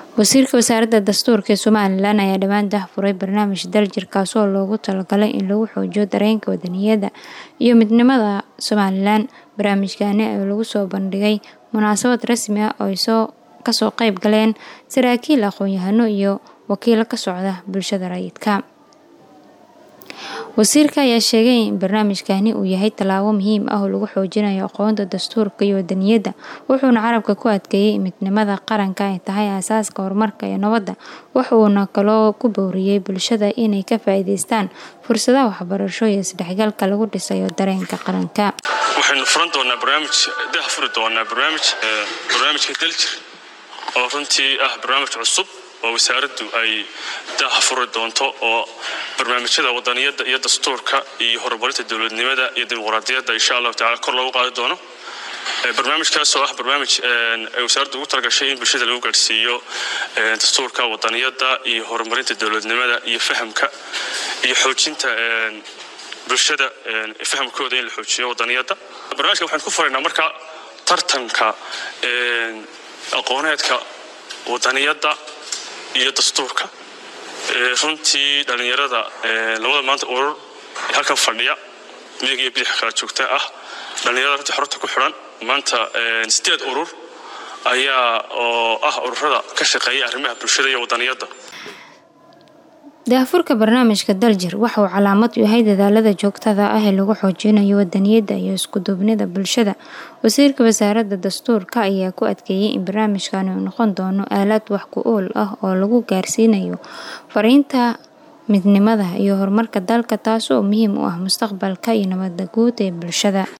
wasiirka wasaaradda dastuurka ee somalilan ayaa dhowaan dahfuray barnaamij daljir kaasoo loogu talagalay in lagu xoojiyo dareenka wadaniyadda iyo midnimada somalilan barnaamijkani oo lagu soo bandhigay munaasabad rasmi ah oo ay soo kasoo qeyb galeen saraakiil aqoon-yahano iyo wakiilo ka socda bulshada rayidka wasiirka ayaa sheegay in barnaamijkani uu yahay tallaabo muhiim ah oo lagu xoojinayo aqoonta dastuurka iyo wadaniyadda wuxuuna carabka ku adkeeyey midnimada qaranka ay tahay aasaaska horumarka iyo nabadda wuxuuna kaloo ku booriyey bulshada inay ka faa-iideystaan fursadaha waxbarasho iyo isdhexgalka lagu dhisayo dareenka qaranka waxaynu furan doonaa barnaamij daha furi doonaa barnaamij barnaamijka daljir oo runtii ah barnaamij cusub oo wasaaraddu ay daha furi doonto oo barnaamijyada wadaniyadda iyo dastuurka iyo horumarinta dowladnimada iyo dimuqraadiyadda insha allahu tacala kor loogu qaadi doono barnaamijkaas oo ah barnaamij ay wasaaraddu ugu talagashay in bulshada lagu gaadhsiiyo dastuurka wadaniyadda iyo horumarinta dowladnimada iyo fahamka iyo xoojinta bulshada fahamkooda in la xoojiyo wadaniyadda barnaamijka waxaan ku furaynaa marka tartanka aqooneedka wadaniyadda iyo dastuurka runtii dhallinyarada labada maanta urur ee halkan fadhiya midig iyo bidix kala joogta ah dhallinyarada runtii xorta ku xidhan maanta sideed urur ayaa oo ah ururada ka shaqeeya arrimaha bulshada iyo wadaniyadda daahfurka barnaamijka daljir waxa uu calaamad u yahay dadaalada joogtada ah ee lagu xoojinayo wadaniyadda iyo iskuduubnida bulshada wasiirka wasaaradda dastuurka ayaa ku adkeeyey in barnaamijkani uu noqon doono aalad wax ku ool ah oo lagu gaarsiinayo fariinta midnimada iyo horumarka dalka taas oo muhiim u ah mustaqbalka iyo nabadda guud ee bulshada